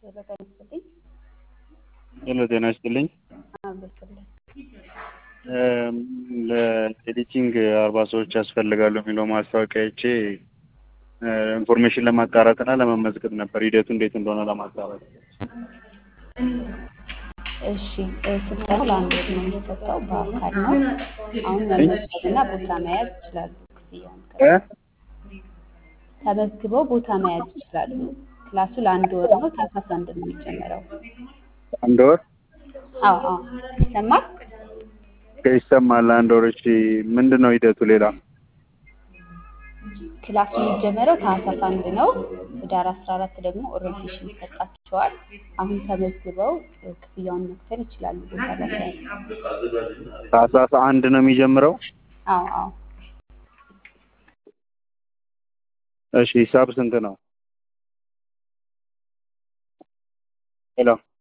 በቀን ይስጥልኝ። ሄሎ ጤና ይስጥልኝ። አበስልኝ ለኤዲቲንግ አርባ ሰዎች ያስፈልጋሉ የሚለው ማስታወቂያ አይቼ ኢንፎርሜሽን ለማጣራት እና ለመመዝገብ ነበር። ሂደቱ እንዴት እንደሆነ ለማጣራት። እሺ ስልጠናው ለአንድ ወር ነው የሚሰጠው፣ በአካል ነው። አሁን መመዝገብና ቦታ መያዝ ይችላሉ። ክፍያውን እ? ተመዝግበው ቦታ መያዝ ይችላሉ። ክላሱ ለአንድ ወር ነው። ታህሳስ አንድ ነው የሚጀመረው። አንድ ወር አዎ አዎ፣ ይሰማል። ይሰማል። አንድ ወር። እሺ ምንድን ነው ሂደቱ? ሌላ ክላሱ የሚጀመረው ታህሳስ አንድ ነው። ህዳር አስራ አራት ደግሞ ኦሪንቴሽን ይሰጣቸዋል። አሁን ተመዝግበው ክፍያውን መክፈል ይችላሉ ቦታ ለመያዝ። ታህሳስ አንድ ነው የሚጀምረው። አዎ አዎ። እሺ ሂሳብ ስንት ነው? ሄሎ